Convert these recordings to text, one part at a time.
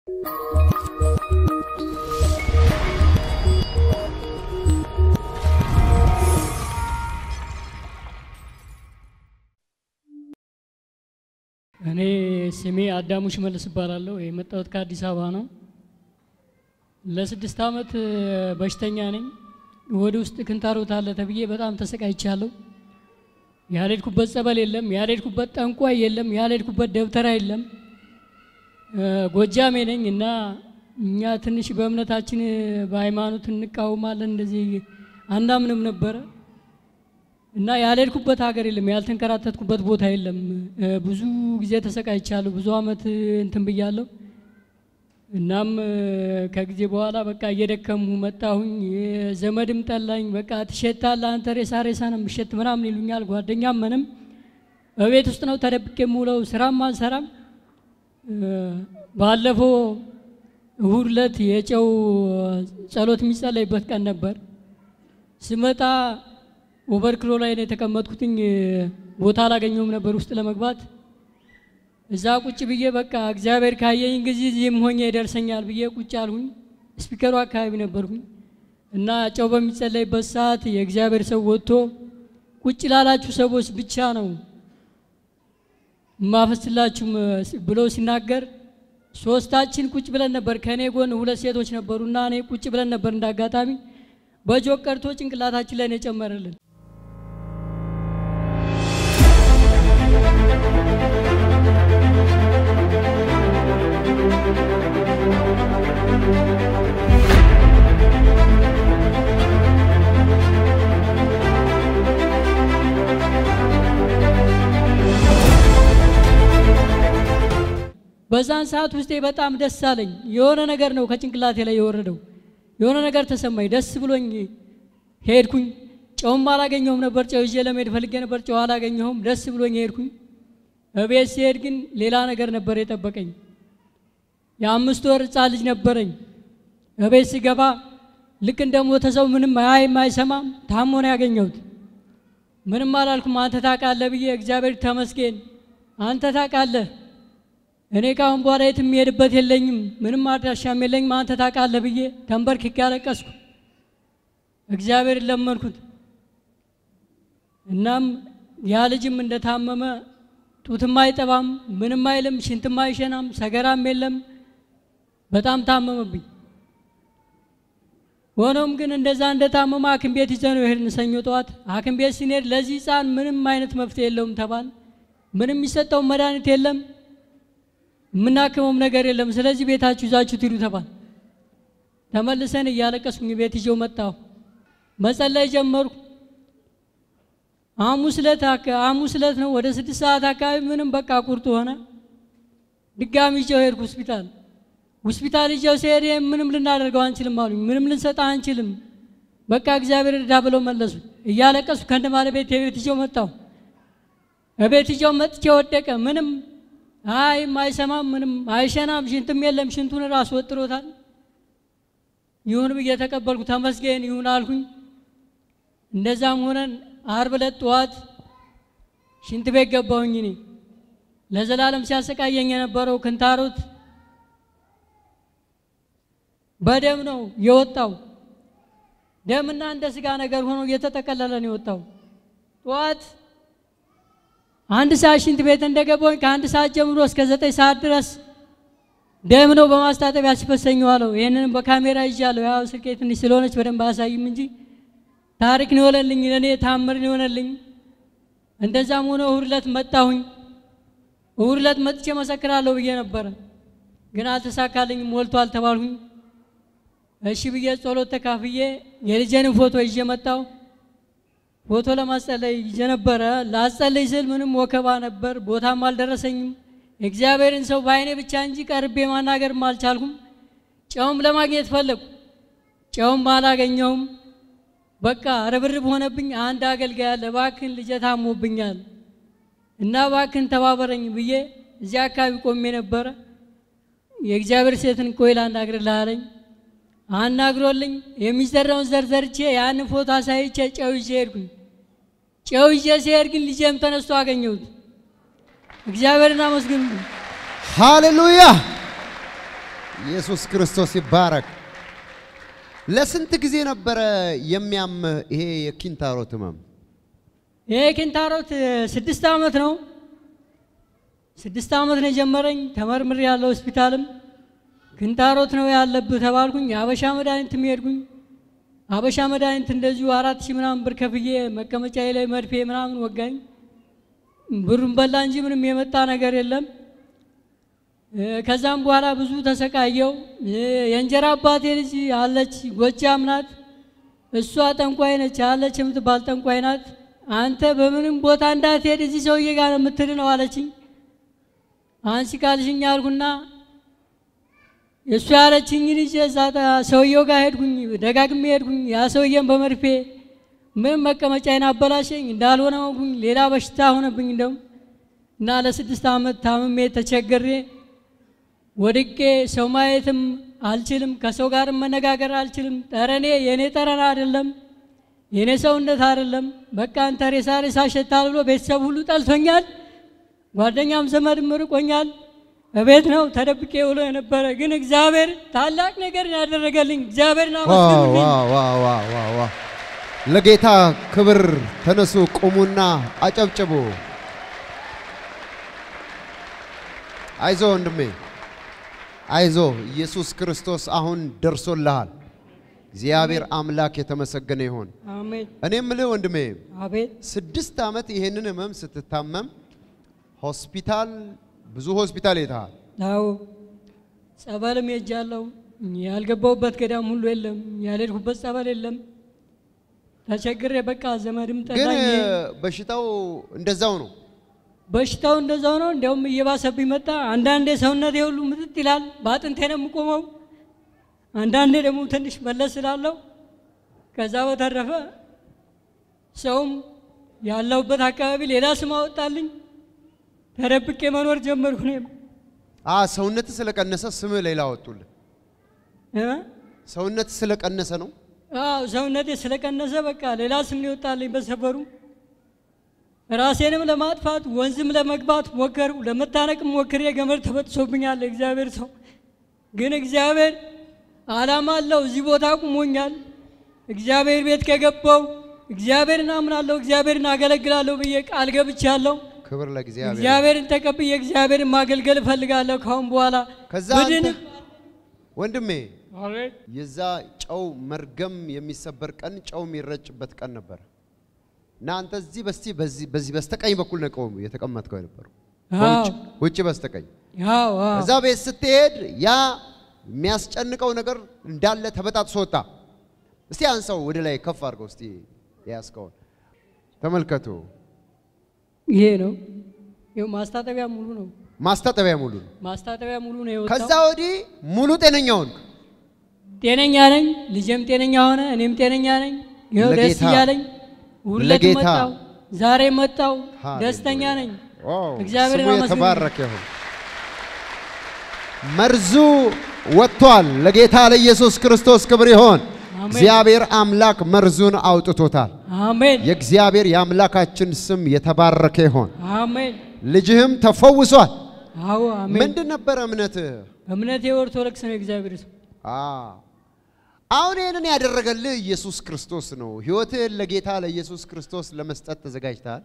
እኔ ስሜ አዳሙ ሽመልስ እባላለሁ። የመጣሁት ከአዲስ አበባ ነው። ለስድስት ዓመት በሽተኛ ነኝ። ወደ ውስጥ ክንታሮት አለ ተብዬ በጣም ተሰቃይቻለሁ። ያልሄድኩበት ጸበል የለም፣ ያልሄድኩበት ጠንቋይ የለም፣ ያልሄድኩበት ደብተራ የለም። ጎጃሜ ነኝ እና እኛ ትንሽ በእምነታችን በሃይማኖት እንቃወማለን፣ እንደዚህ አናምንም ነበረ እና ያልሄድኩበት ሀገር የለም፣ ያልተንከራተትኩበት ቦታ የለም። ብዙ ጊዜ ተሰቃይቻለሁ፣ ብዙ አመት እንትን ብያለሁ። እናም ከጊዜ በኋላ በቃ እየደከሙ መጣሁኝ። ዘመድም ጠላኝ። በቃ ትሸታለህ አንተ ሬሳ ሬሳ ነው የምሸት ምናምን ይሉኛል። ጓደኛም ምንም በቤት ውስጥ ነው ተደብቄ የምውለው፣ ስራም አልሰራም። ባለፈው እሁድ ዕለት የጨው ጸሎት የሚጸለይበት ቀን ነበር። ስመጣ ኦቨርክሎ ላይ ነው የተቀመጥኩትኝ። ቦታ አላገኘውም ነበር ውስጥ ለመግባት እዛ ቁጭ ብዬ በቃ እግዚአብሔር ካየኝ ጊዜ እዚህም ሆኜ ይደርሰኛል ብዬ ቁጭ አልሁኝ። ስፒከሩ አካባቢ ነበርኩኝ እና ጨው በሚጸለይበት ሰዓት የእግዚአብሔር ሰው ወጥቶ ቁጭ ላላችሁ ሰዎች ብቻ ነው ማፈስላችሁ ብሎ ሲናገር ሶስታችን ቁጭ ብለን ነበር። ከእኔ ጎን ሁለት ሴቶች ነበሩ እና እኔ ቁጭ ብለን ነበር። እንዳጋጣሚ በጆክ ቀርቶ ጭንቅላታችን ላይ ነው የጨመረልን። በዛን ሰዓት ውስጤ በጣም ደስ አለኝ። የሆነ ነገር ነው ከጭንቅላቴ ላይ የወረደው። የሆነ ነገር ተሰማኝ፣ ደስ ብሎኝ ሄድኩኝ። ጨውም አላገኘሁም ነበር። ጨው ይዤ ለመሄድ ፈልጌ ነበር፣ ጨው አላገኘሁም። ደስ ብሎኝ ሄድኩኝ። እቤት ሲሄድ ግን ሌላ ነገር ነበር የጠበቀኝ። የአምስት ወር ሕፃን ልጅ ነበረኝ። እቤት ሲገባ ልክ እንደ ሞተ ሰው ምንም አያይም አይሰማም፣ ታሞ ነው ያገኘሁት። ምንም አላልኩም። አንተ ታውቃለህ ብዬ እግዚአብሔር ተመስገን፣ አንተ ታውቃለህ እኔ ካሁን በኋላ የት የሚሄድበት የለኝም፣ ምንም አድራሻም የለኝም፣ አንተ ታውቃለህ ብዬ ተንበርክኬ ያለቀስኩ፣ እግዚአብሔር ለመንኩት። እናም ያ ልጅም እንደታመመ ጡትም አይጠባም፣ ምንም አይልም፣ ሽንትም አይሸናም፣ ሰገራም የለም። በጣም ታመመብኝ። ሆኖም ግን እንደዛ እንደታመመ ሐኪም ቤት ይዘን ነው የሄድን። ሰኞ ጠዋት ሐኪም ቤት ስንሄድ ለዚህ ሕፃን ምንም አይነት መፍትሄ የለውም ተባል። ምንም የሚሰጠው መድኃኒት የለም የምናክመውም ነገር የለም። ስለዚህ ቤታችሁ ይዛችሁ ትሂዱ ተባል። ተመልሰን እያለቀስኩኝ ቤት ይዤው መጣሁ። መጸለይ ጀመርኩ። ሐሙስ ዕለት ሐሙስ ዕለት ነው ወደ ስድስት ሰዓት አካባቢ ምንም በቃ ቁርጥ ሆነ። ድጋሚ ይዤው ሄድኩ ሆስፒታል። ሆስፒታል ይዤው ሲሄድ ምንም ልናደርገው አንችልም አሉኝ። ምንም ልንሰጣ አንችልም፣ በቃ እግዚአብሔር እርዳ ብለው መለሱ። እያለቀስኩ ከእንደ ባለቤት የቤት ይዤው መጣሁ። እቤት ይዤው መጥቼ ወደቀ። ምንም አይም አይሰማም፣ ምንም አይሸናም፣ ሽንትም የለም። ሽንቱን ራሱ ወጥሮታል። ይሁን ብዬ ተቀበልኩ። ተመስገን ይሁን አልኩኝ። እንደዛም ሆነን ዓርብ ዕለት ጠዋት ሽንት ቤት ገባሁኝ። እኔ ለዘላለም ሲያሰቃየኝ የነበረው ክንታሮት በደም ነው የወጣው። ደምና እንደ ስጋ ነገር ሆኖ እየተጠቀለለ ነው የወጣው። ጠዋት አንድ ሰዓት ሽንት ቤት እንደገባሁኝ ከአንድ ሰዓት ጀምሮ እስከ ዘጠኝ ሰዓት ድረስ ደም ነው በማስታጠቢያ ሲፈሰኝ ዋለው። ይህንንም በካሜራ ይዣለሁ። ያው ስልኬ ትንሽ ስለሆነች በደንብ አያሳይም እንጂ ታሪክ ነው የሆነልኝ፣ ለእኔ ታምር ነው የሆነልኝ። እንደዛም ሆነ እሑድ ዕለት መጣሁኝ። እሑድ ዕለት መጥቼ መሰክራለሁ ብዬ ነበረ፣ ግን አልተሳካልኝም። ሞልቷል ተባልሁኝ። እሺ ብዬ ጸሎት ተካፍዬ የልጄንም ፎቶ ይዤ መጣሁ። ፎቶ ለማስጸለይ ይዤ ነበረ። ላስጸለይ ስል ምንም ወከባ ነበር፣ ቦታም አልደረሰኝም። እግዚአብሔርን ሰው በአይኔ ብቻ እንጂ ቀርቤ ማናገርም አልቻልኩም። ጨውም ለማግኘት ፈለጉ፣ ጨውም አላገኘውም። በቃ ርብርብ ሆነብኝ። አንድ አገልጋይ አለ፣ እባክህን ልጄ ታሞብኛል እና እባክህን ተባበረኝ ብዬ እዚያ አካባቢ ቆሜ ነበረ። የእግዚአብሔር ሴትን ቆይ ላናግርልህ አለኝ። አናግሮልኝ የሚዘራውን ዘር ዘርቼ ያንን ፎቶ አሳይቼ ጨው ይዤ ሄድኩኝ። ጨው ይዤ ሲሄድ ግን ልጄም ተነስቶ አገኘሁት። እግዚአብሔርን አመስግኑ። ሃሌሉያ! ኢየሱስ ክርስቶስ ይባረክ። ለስንት ጊዜ ነበረ የሚያምህ ይሄ የኪንታሮት ህመም? ይሄ ኪንታሮት ስድስት ዓመት ነው። ስድስት ዓመት ነው የጀመረኝ። ተመርምሬ ያለው ሆስፒታልም ኪንታሮት ነው ያለብህ ተባልኩኝ። አበሻ መድኃኒት ሄድኩኝ። አበሻ መድኃኒት እንደዚሁ አራት ሺህ ምናምን ብር ከፍዬ መቀመጫዬ ላይ መድፌ ምናምን ወጋኝ። ብሩን በላ እንጂ ምንም የመጣ ነገር የለም። እ፣ ከዛም በኋላ ብዙ ተሰቃየው። እ፣ የእንጀራ አባቴ ልጅ አለች፣ ጎጃም ናት። እሷ ጠንቋይ ነች አለች የምትባል ጠንቋይ ናት። አንተ በምንም ቦታ እንዳትሄድ እዚህ ሰውዬ ጋር ነው የምትድነው አለችኝ። አንቺ ካልሽኝ አልኩና እሱ ያለችኝ ልጅ እዛ ታ- ሰውየው ጋር ሄድኩኝ፣ ደጋግሜ ሄድኩኝ። ያ ሰውዬን በመርፌ ምንም መቀመጫዬን አበላሸኝ፣ እንዳልሆነ ሆንኩኝ። ሌላ በሽታ ሆነብኝ እንደውም እና ለስድስት ዓመት ታምሜ ተቸግሬ ወድቄ ሰው ማየትም አልችልም፣ ከሰው ጋርም መነጋገር አልችልም። ጠረኔ የእኔ ጠረን አይደለም፣ የእኔ ሰውነት አይደለም። በቃ አንተ ሬሳ ሬሳ ሸታል ብሎ ቤተሰብ ሁሉ ጠልቶኛል፣ ጓደኛም ዘመድም ርቆኛል። እቤት ነው ተደብቄ ውሎ የነበረ ግን እግዚአብሔር ታላቅ ነገር ያደረገልኝ እግዚአብሔርን ዋው አመስግኑልኝ። ዋው ዋው ዋው ዋው ዋው! ለጌታ ክብር ተነሱ፣ ቁሙና አጨብጭቡ። አይዞ ወንድሜ አይዞ፣ ኢየሱስ ክርስቶስ አሁን ደርሶልሃል። እግዚአብሔር አምላክ የተመሰገነ ይሁን። አሜን። እኔ የምልህ ወንድሜ አቤት ስድስት ዓመት ይሄንን ህመም ስትታመም ሆስፒታል ብዙ ሆስፒታል ሄደሃል። አዎ ጸበልም ሄጃለሁ። ያልገባሁበት ገዳም ሁሉ የለም፣ ያልሄድኩበት ጸበል የለም። ተቸግሬ በቃ ዘመድም ግን ጠላኝ። በሽታው እንደዛው ነው። በሽታው እንደዛው ነው። እንዲያውም እየባሰብኝ መጣ። አንዳንዴ ሰውነቴ ሁሉ ምጥጥ ይላል፣ በአጥንቴ ነው የምቆመው። አንዳንዴ ደግሞ ትንሽ መለስ ስላለው ከዛ በተረፈ ሰውም ያለሁበት አካባቢ ሌላ ስም አወጣልኝ። ተደብቄ መኖር ጀመርኩ። እኔም አ ሰውነት ስለቀነሰ ስም ሌላ አወጡልህ። እ? ሰውነት ስለቀነሰ ነው። አዎ ሰውነቴ ስለቀነሰ በቃ ሌላ ስም ነው ይወጣልኝ በሰፈሩ። ራሴንም ለማጥፋት ወንዝም ለመግባት ሞከሩ። ለመታነቅም ሞክሬ ገመድ ተበጥሶብኛል። እግዚአብሔር ሰው ግን እግዚአብሔር ዓላማ አለው። እዚህ ቦታ ቁሞኛል። እግዚአብሔር ቤት ከገባው እግዚአብሔርን አምናለሁ፣ እግዚአብሔርን አገለግላለሁ ብዬ ቃል ገብቻለሁ። ክብር ለእግዚአብሔር። እግዚአብሔርን ተቀብዬ እግዚአብሔርን ማገልገል እፈልጋለሁ ካሁን በኋላ ከዛ ብድን አንተ ወንድሜ የዛ ጨው መርገም የሚሰበር ቀን ጨው የሚረጭበት ቀን ነበር እና አንተ እዚህ በስቲ በዚህ በዚህ በስተቀኝ በኩል ነው ቆሙ የተቀመጥከው የነበረው አዎ ውጭ ውጭ በስተቀኝ አዎ አዎ እዛ ቤት ስትሄድ ያ የሚያስጨንቀው ነገር እንዳለ ተበጣጥሶ ወጣ። እስቲ አንሰው ወደ ላይ ከፍ አድርገው እስቲ የያዝከውን ተመልከቱ። ይሄ ነው ይኸው ማስታጠቢያ ሙሉ ነው። ማስታጠቢያ ሙሉ ነው። ማስታጠቢያ ሙሉ ነው የወጣው። ከዛ ወዲህ ሙሉ ጤነኛ ሆንክ። ጤነኛ ነኝ፣ ልጄም ጤነኛ ሆነ፣ እኔም ጤነኛ ነኝ። ይኸው ደስ ለጌታ- እያለኝ ሁለት ለጌታ- መጣው፣ ዛሬ መጣው፣ ሃሌሉያ። ደስተኛ ነኝ። ዋው! እግዚአብሔርን ስሙ አመስግኑ። የተባረከ ይሁን። መርዙ ወጥቷል። ለጌታ ለኢየሱስ ክርስቶስ ክብር ይሆን። አሜን። እግዚአብሔር አምላክ መርዙን አውጥቶታል። አሜን የእግዚአብሔር የአምላካችን ስም የተባረከ ይሆን። አሜን። ልጅህም ተፈውሷል። አዎ አሜን። ምንድን ነበረ እምነትህ? እምነቴ ኦርቶዶክስ ነው። እግዚአብሔር ሰው አ አሁን ይህንን ያደረገልህ ኢየሱስ ክርስቶስ ነው። ሕይወትህን ለጌታ ለኢየሱስ ክርስቶስ ለመስጠት ተዘጋጅተሃል።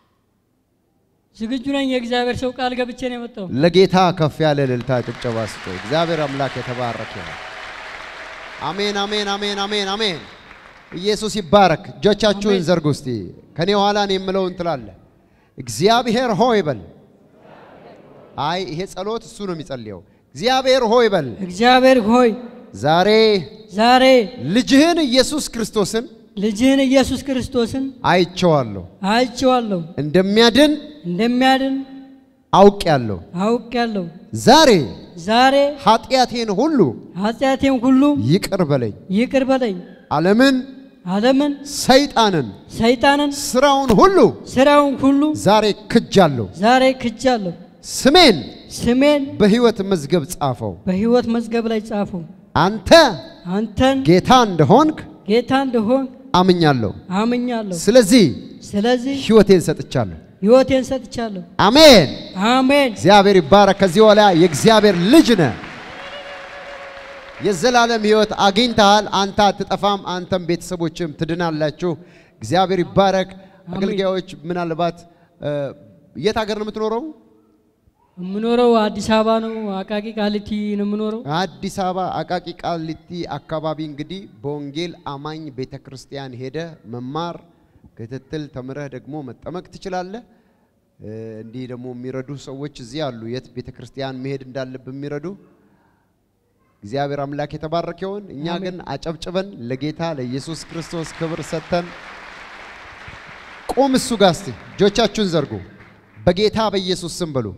ዝግጁ ነኝ። የእግዚአብሔር ሰው ቃል ገብቼ ነው የመጣው። ለጌታ ከፍ ያለ እልልታ ጭብጨባ ስጡ። እግዚአብሔር አምላክ የተባረከ ይሁን። አሜን፣ አሜን፣ አሜን፣ አሜን፣ አሜን። ኢየሱስ ይባረክ። እጆቻችሁን አሜን። ዘርጉ እስቲ። ከኔ ኋላ እኔ የምለውን ትላለህ። እግዚአብሔር ሆይ በል። አይ ይሄ ጸሎት እሱ ነው የሚጸልየው። እግዚአብሔር ሆይ በል። እግዚአብሔር ሆይ ዛሬ ዛሬ ልጅህን ኢየሱስ ክርስቶስን ልጅህን ኢየሱስ ክርስቶስን አይቼዋለሁ፣ አይቼዋለሁ፣ እንደሚያድን እንደሚያድን አውቄያለሁ። አውቄያለሁ። ዛሬ ዛሬ ኃጢአቴን ሁሉ ኃጢአቴን ሁሉ ይቅር በለኝ። ይቅር በለኝ። ዓለምን፣ ዓለምን፣ ሰይጣንን፣ ሰይጣንን፣ ስራውን ሁሉ ስራውን ሁሉ ዛሬ ክጃለሁ። ዛሬ ክጃለሁ። ስሜን ስሜን በሕይወት መዝገብ ጻፈው። በሕይወት መዝገብ ላይ ጻፉ። አንተ አንተን ጌታ እንደሆንክ ጌታ እንደሆን አምኛለሁ። አምኛለሁ። ስለዚህ ስለዚህ ሕይወቴን ሰጥቻለሁ። ሕይወቴን ሰጥቻለሁ። አሜን። አሜን እግዚአብሔር ይባረክ። ከዚህ በኋላ የእግዚአብሔር ልጅ ነህ። የዘላለም ሕይወት አግኝተሃል። አንተ አትጠፋም፣ አንተም ቤተሰቦችም ትድናላችሁ። እግዚአብሔር ይባረክ። አገልጋዮች ምናልባት እ፣ የት ሀገር ነው የምትኖረው? የምኖረው አዲስ አበባ ነው። አቃቂ ቃሊቲ ነው የምኖረው። አዲስ አበባ አቃቂ ቃሊቲ አካባቢ እንግዲህ በወንጌል አማኝ ቤተ ክርስቲያን ሄደ መማር ክትትል ተምረህ ደግሞ መጠመቅ ትችላለህ። እ፣ እንዲህ ደግሞ የሚረዱ ሰዎች እዚህ አሉ። የት ቤተ ክርስቲያን መሄድ እንዳለብህ የሚረዱ እግዚአብሔር አምላክ የተባረከ ይሁን። እኛ ግን አጨብጭበን ለጌታ ለኢየሱስ ክርስቶስ ክብር ሰጥተን ቁም። እሱ ጋር እስቲ እጆቻችሁን ዘርጉ። በጌታ በኢየሱስ ስም በሉ።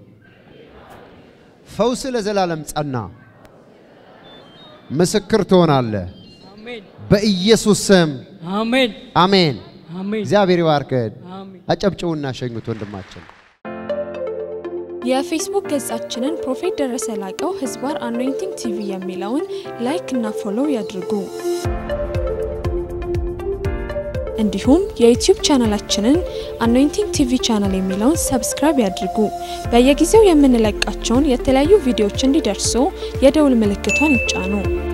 ፈውስ ለዘላለም ጸና። ምስክር ትሆናለህ። አሜን በኢየሱስ ስም አሜን አሜን። አሜን እግዚአብሔር ይባርክህ። አሜን። አጨብጭቡና ሸኙት ወንድማችን። የፌስቡክ ገጻችንን ፕሮፌት ደረሰ ላቀው ህዝባር አኖይንቲንግ ቲቪ የሚለውን ላይክ እና ፎሎው ያድርጉ። እንዲሁም የዩቲዩብ ቻናላችንን አኖይንቲንግ ቲቪ ቻናል የሚለውን ሰብስክራይብ ያድርጉ። በየጊዜው የምንለቃቸውን የተለያዩ ቪዲዮዎች እንዲደርሱ የደውል ምልክቷን ይጫኑ።